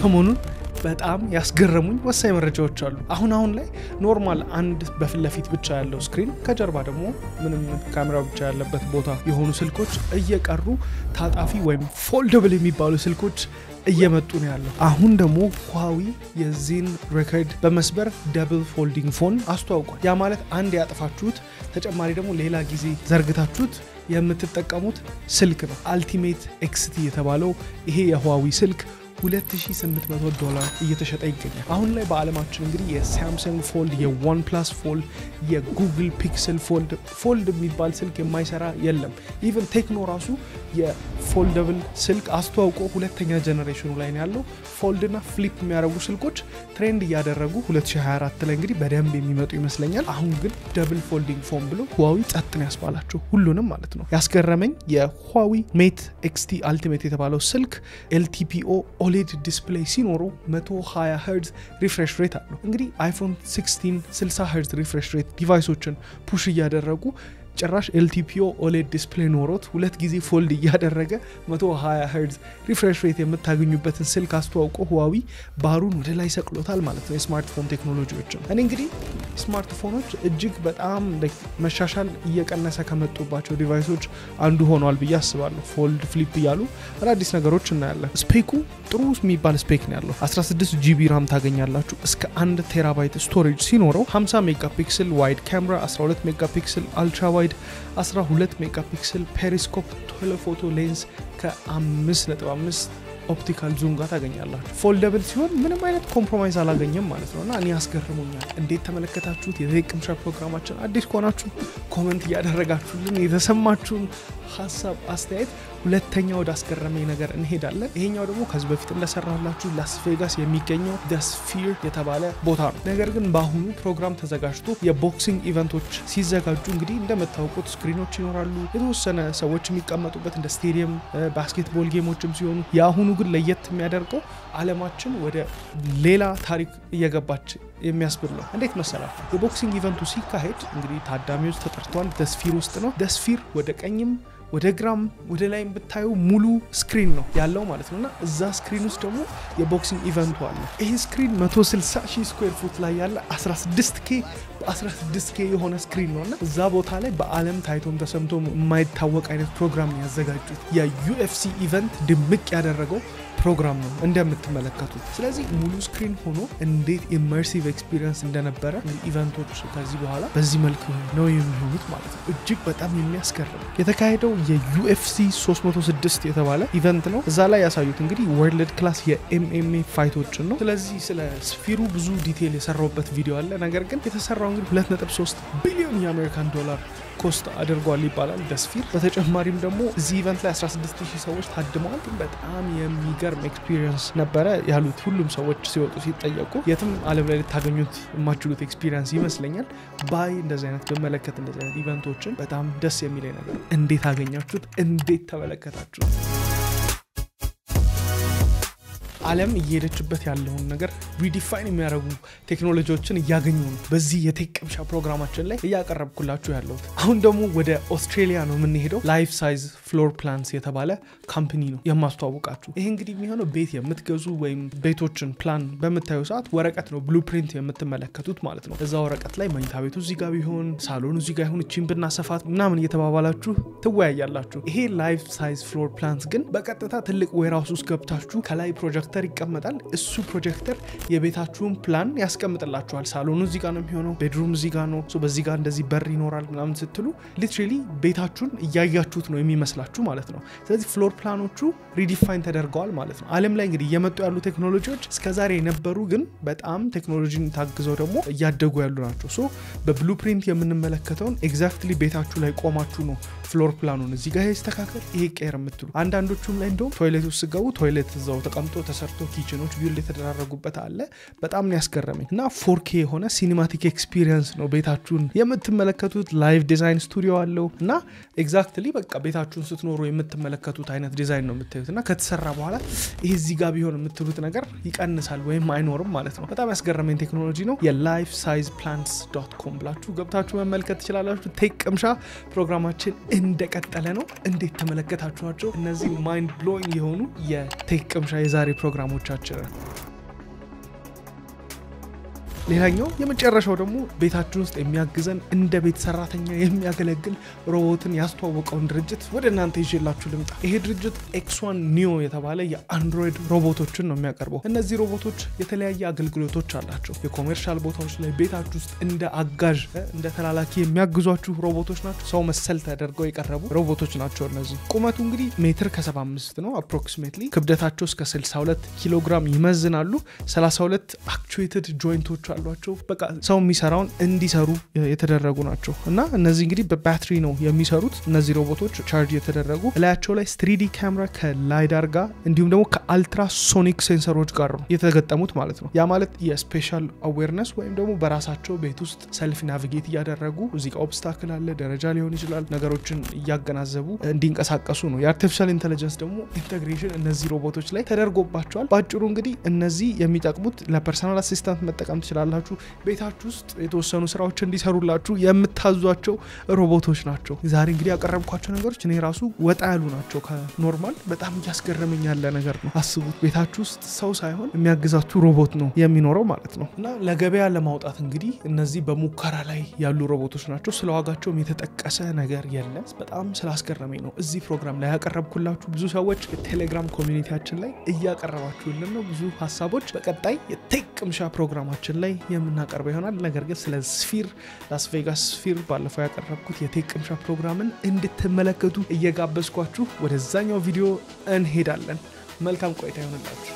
ሰሞኑን በጣም ያስገረሙኝ ወሳኝ መረጃዎች አሉ። አሁን አሁን ላይ ኖርማል አንድ በፊት ለፊት ብቻ ያለው ስክሪን ከጀርባ ደግሞ ምንም ካሜራ ብቻ ያለበት ቦታ የሆኑ ስልኮች እየቀሩ ታጣፊ ወይም ፎልደብል የሚባሉ ስልኮች እየመጡ ነው ያለው። አሁን ደግሞ ሁዋዊ የዚህን ሬከርድ በመስበር ደብል ፎልዲንግ ፎን አስተዋውቋል። ያ ማለት አንድ ያጠፋችሁት ተጨማሪ ደግሞ ሌላ ጊዜ ዘርግታችሁት የምትጠቀሙት ስልክ ነው። አልቲሜት ኤክስቲ የተባለው ይሄ የሁዋዊ ስልክ 2800 ዶላር እየተሸጠ ይገኛል። አሁን ላይ በዓለማችን እንግዲህ የሳምሰንግ ፎልድ፣ የዋን ፕላስ ፎልድ፣ የጉግል ፒክስል ፎልድ ፎልድ የሚባል ስልክ የማይሰራ የለም። ኢቨን ቴክኖ ራሱ የፎልደብል ስልክ አስተዋውቆ ሁለተኛ ጀኔሬሽኑ ላይ ነው ያለው። ፎልድና ፍሊፕ የሚያደርጉ ስልኮች ትሬንድ እያደረጉ 2024 ላይ እንግዲህ በደንብ የሚመጡ ይመስለኛል። አሁን ግን ደብል ፎልዲንግ ፎን ብሎ ሁዋዊ ጸጥን ያስባላቸው ሁሉንም ማለት ነው። ያስገረመኝ የሁዋዊ ሜት ኤክስቲ አልቲሜት የተባለው ስልክ ኤልቲፒኦ ኦሌድ ዲስፕሌይ ሲኖሩ 120 ሄርዝ ሪፍሬሽ ሬት አለው። እንግዲህ አይፎን 16 60 ሄርዝ ሪፍሬሽ ሬት ዲቫይሶችን ፑሽ እያደረጉ ጭራሽ ኤልቲፒኦ ኦሌድ ዲስፕሌይ ኖሮት ሁለት ጊዜ ፎልድ እያደረገ 120 ሄርዝ ሪፍሬሽ ሬት የምታገኙበትን ስልክ አስተዋውቆ ሁዋዊ ባሩን ወደ ላይ ሰቅሎታል ማለት ነው። የስማርትፎን ቴክኖሎጂዎችን እኔ እንግዲህ ስማርትፎኖች እጅግ በጣም መሻሻል እየቀነሰ ከመጡባቸው ዲቫይሶች አንዱ ሆኗል ብዬ አስባለሁ። ፎልድ ፍሊፕ እያሉ አዳዲስ ነገሮች እናያለን። ስፔኩ ጥሩ የሚባል ስፔክ ነው ያለው 16 ጂቢ ራም ታገኛላችሁ። እስከ 1 ቴራባይት ስቶሬጅ ሲኖረው 50 ሜጋ ፒክስል ዋይድ ካሜራ፣ 12 ሜጋ ፒክስል አልትራ ዋይድ 12 ሜጋ ፒክስል ፔሪስኮፕ ቴሌፎቶ ሌንስ ከ5.5 ኦፕቲካል ዙም ጋር ታገኛላችሁ። ፎልደብል ሲሆን ምንም አይነት ኮምፕሮማይዝ አላገኘም ማለት ነው እና እኔ ያስገርሙኛል። እንዴት ተመለከታችሁት? የዘይት ቅምሻ ፕሮግራማችን አዲስ ከሆናችሁ ኮመንት እያደረጋችሁልን የተሰማችሁን ሀሳብ አስተያየት ሁለተኛ ወደ አስገረመኝ ነገር እንሄዳለን። ይሄኛው ደግሞ ከዚህ በፊት እንደሰራላችሁ ላስ ቬጋስ የሚገኘው ደስፊር የተባለ ቦታ ነው። ነገር ግን በአሁኑ ፕሮግራም ተዘጋጅቶ የቦክሲንግ ኢቨንቶች ሲዘጋጁ እንግዲህ እንደምታውቁት ስክሪኖች ይኖራሉ፣ የተወሰነ ሰዎች የሚቀመጡበት እንደ ስቴዲየም ባስኬትቦል ጌሞችም ሲሆኑ የአሁኑ ግን ለየት የሚያደርገው ዓለማችን ወደ ሌላ ታሪክ እየገባች የሚያስብል ነው። እንዴት መሰላችሁ? የቦክሲንግ ኢቨንቱ ሲካሄድ እንግዲህ ታዳሚዎች ተጠርተዋል። ደስፊር ውስጥ ነው። ደስፊር ወደ ቀኝም ወደ ግራም ወደ ላይም ብታዩ ሙሉ ስክሪን ነው ያለው ማለት ነው እና እዛ ስክሪን ውስጥ ደግሞ የቦክሲንግ ኢቨንቱ አለ። ይህ ስክሪን 160 ሺህ ስኩዌር ፉት ላይ ያለ 16 ኬ በ16 ኬ የሆነ ስክሪን ነው እና እዛ ቦታ ላይ በዓለም ታይቶም ተሰምቶ የማይታወቅ አይነት ፕሮግራም ነው ያዘጋጁት። የዩኤፍሲ ኢቨንት ድምቅ ያደረገው ፕሮግራም ነው እንደምትመለከቱት። ስለዚህ ሙሉ ስክሪን ሆኖ እንዴት ኢመርሲቭ ኤክስፒሪየንስ እንደነበረ ኢቨንቶች ከዚህ በኋላ በዚህ መልክ ነው የሚሆኑት ማለት ነው። እጅግ በጣም የሚያስገርም የተካሄደው የዩኤፍሲ 306 የተባለ ኢቨንት ነው። እዛ ላይ ያሳዩት እንግዲህ ወርልድ ክላስ የኤምኤምኤ ፋይቶችን ነው። ስለዚህ ስለ ስፊሩ ብዙ ዲቴል የሰራውበት ቪዲዮ አለ። ነገር ግን የተሰራው እንግዲህ 2.3 ቢሊዮን የአሜሪካን ዶላር ኮስት አድርጓል ይባላል ደስፊር። በተጨማሪም ደግሞ እዚህ ኢቨንት ላይ 16000 ሰዎች ታድመዋል። ግን በጣም የሚገርም ኤክስፒሪየንስ ነበረ ያሉት ሁሉም ሰዎች ሲወጡ ሲጠየቁ፣ የትም ዓለም ላይ ልታገኙት የማችሉት ኤክስፒሪየንስ ይመስለኛል። ባይ እንደዚህ አይነት በመለከት እንደዚህ አይነት ኢቨንቶችን በጣም ደስ የሚለኝ ነገር እንዴት አገኛችሁት? እንዴት ተመለከታችሁት? ዓለም እየሄደችበት ያለውን ነገር ሪዲፋይን የሚያደርጉ ቴክኖሎጂዎችን እያገኙ ነው። በዚህ የቴክ ቅምሻ ፕሮግራማችን ላይ እያቀረብኩላችሁ ያለሁት። አሁን ደግሞ ወደ ኦስትሬሊያ ነው የምንሄደው። ላይፍ ሳይዝ ፍሎር ፕላንስ የተባለ ካምፕኒ ነው የማስተዋውቃችሁ። ይሄ እንግዲህ የሚሆነው ቤት የምትገዙ ወይም ቤቶችን ፕላን በምታዩ ሰዓት ወረቀት ነው ብሉፕሪንት የምትመለከቱት ማለት ነው። እዛ ወረቀት ላይ መኝታ ቤቱ እዚህ ጋር ቢሆን፣ ሳሎኑ እዚህ ጋር ይሁን፣ እቺን ብናሰፋት ምናምን እየተባባላችሁ ትወያያላችሁ። ይሄ ላይፍ ሳይዝ ፍሎር ፕላንስ ግን በቀጥታ ትልቅ ዌርሃውስ ውስጥ ገብታችሁ ከላይ ፕሮጀክተር ይቀመጣል። እሱ ፕሮጀክተር የቤታችሁን ፕላን ያስቀምጥላችኋል። ሳሎኑ እዚህ ጋር ነው የሚሆነው፣ ቤድሩም እዚህ ጋር ነው፣ በዚህ ጋር እንደዚህ በር ይኖራል ምናምን ስትሉ ሊትራሊ ቤታችሁን እያያችሁት ነው የሚመስላችሁ ማለት ነው። ስለዚህ ፍሎር ፕላኖቹ ሪዲፋይን ተደርገዋል ማለት ነው። ዓለም ላይ እንግዲህ እየመጡ ያሉ ቴክኖሎጂዎች እስከዛሬ የነበሩ ግን በጣም ቴክኖሎጂን ታግዘው ደግሞ እያደጉ ያሉ ናቸው። ሶ በብሉፕሪንት የምንመለከተውን ኤግዛክትሊ ቤታችሁ ላይ ቆማችሁ ነው ፍሎር ፕላኑን እዚህ ጋር ይስተካከል ይሄ ቀር የምትሉ አንዳንዶቹም ላይ እንደውም ቶይሌት ውስጥ ስገቡ ቶይሌት እዛው ተቀምጦ ተሰርቶ ኪችኖች ቢውል የተደራረጉበት አለ። በጣም ነው ያስገረመኝ እና ፎርኬ የሆነ ሲኒማቲክ ኤክስፒሪየንስ ነው ቤታችሁን የምትመለከቱት። ላይቭ ዲዛይን ስቱዲዮ አለው እና ኤግዛክትሊ በቃ ቤታችሁን ስትኖሩ የምትመለከቱት አይነት ዲዛይን ነው የምታዩት እና ከተሰራ በኋላ ይሄ እዚህ ጋር ቢሆን የምትሉት ነገር ይቀንሳል ወይም አይኖርም ማለት ነው። በጣም ያስገረመኝ ቴክኖሎጂ ነው። የላይፍ ሳይዝ ፕላንትስ ዶት ኮም ብላችሁ ገብታችሁ መመልከት ትችላላችሁ። ቴክ ቅምሻ ፕሮግራማችን እንደቀጠለ ነው። እንዴት ተመለከታችኋቸው? እነዚህ ማይንድ ብሎይንግ የሆኑ የቴክ ቅምሻ የዛሬ ፕሮግራሞቻችን ሌላኛው የመጨረሻው ደግሞ ቤታችን ውስጥ የሚያግዘን እንደ ቤት ሰራተኛ የሚያገለግል ሮቦትን ያስተዋወቀውን ድርጅት ወደ እናንተ ይዤላችሁ ልምጣ። ይሄ ድርጅት ኤክስዋን ኒዮ የተባለ የአንድሮይድ ሮቦቶችን ነው የሚያቀርበው። እነዚህ ሮቦቶች የተለያየ አገልግሎቶች አላቸው። የኮሜርሻል ቦታዎች ላይ ቤታችሁ ውስጥ እንደ አጋዥ እንደ ተላላኪ የሚያግዟችሁ ሮቦቶች ናቸው። ሰው መሰል ተደርገው የቀረቡ ሮቦቶች ናቸው። እነዚህ ቁመቱ እንግዲህ ሜትር ከ75 ነው አፕሮክሲሜትሊ። ክብደታቸው እስከ 62 ኪሎ ግራም ይመዝናሉ። 32 አክቹዌትድ ጆይንቶች አሏቸው። በቃ ሰው የሚሰራውን እንዲሰሩ የተደረጉ ናቸው እና እነዚህ እንግዲህ በባትሪ ነው የሚሰሩት። እነዚህ ሮቦቶች ቻርጅ የተደረጉ እላያቸው ላይ ስትሪዲ ካሜራ ከላይዳር ጋር እንዲሁም ደግሞ ከአልትራሶኒክ ሴንሰሮች ጋር ነው የተገጠሙት ማለት ነው። ያ ማለት የስፔሻል አዌርነስ ወይም ደግሞ በራሳቸው ቤት ውስጥ ሰልፍ ናቪጌት እያደረጉ እዚህ ጋ ኦብስታክል አለ፣ ደረጃ ሊሆን ይችላል፣ ነገሮችን እያገናዘቡ እንዲንቀሳቀሱ ነው። የአርቲፊሻል ኢንቴሊጀንስ ደግሞ ኢንቴግሬሽን እነዚህ ሮቦቶች ላይ ተደርጎባቸዋል። በአጭሩ እንግዲህ እነዚህ የሚጠቅሙት ለፐርሰናል አሲስታንት መጠቀም ትችላላችሁ። ቤታችሁ ውስጥ የተወሰኑ ስራዎች እንዲሰሩላችሁ የምታዟቸው ሮቦቶች ናቸው። ዛሬ እንግዲህ ያቀረብኳቸው ነገሮች እኔ ራሱ ወጣ ያሉ ናቸው ከኖርማል። በጣም እያስገረመኝ ያለ ነገር ነው። አስቡት ቤታችሁ ውስጥ ሰው ሳይሆን የሚያግዛችሁ ሮቦት ነው የሚኖረው ማለት ነው። እና ለገበያ ለማውጣት እንግዲህ እነዚህ በሙከራ ላይ ያሉ ሮቦቶች ናቸው። ስለ ዋጋቸውም የተጠቀሰ ነገር የለም። በጣም ስላስገረመኝ ነው እዚህ ፕሮግራም ላይ ያቀረብኩላችሁ። ብዙ ሰዎች የቴሌግራም ኮሚኒቲያችን ላይ እያቀረባችሁልን ነው ብዙ ሀሳቦች። በቀጣይ የቴክ ቅምሻ ፕሮግራማችን ላይ የምናቀርበው ይሆናል። ነገር ግን ስለ ስፊር ላስ ቬጋስ ስፊር ባለፈው ያቀረብኩት የቴክ ቅምሻ ፕሮግራምን እንድትመለከቱ እየጋበዝኳችሁ ወደዛኛው ቪዲዮ እንሄዳለን። መልካም ቆይታ ይሆንላችሁ።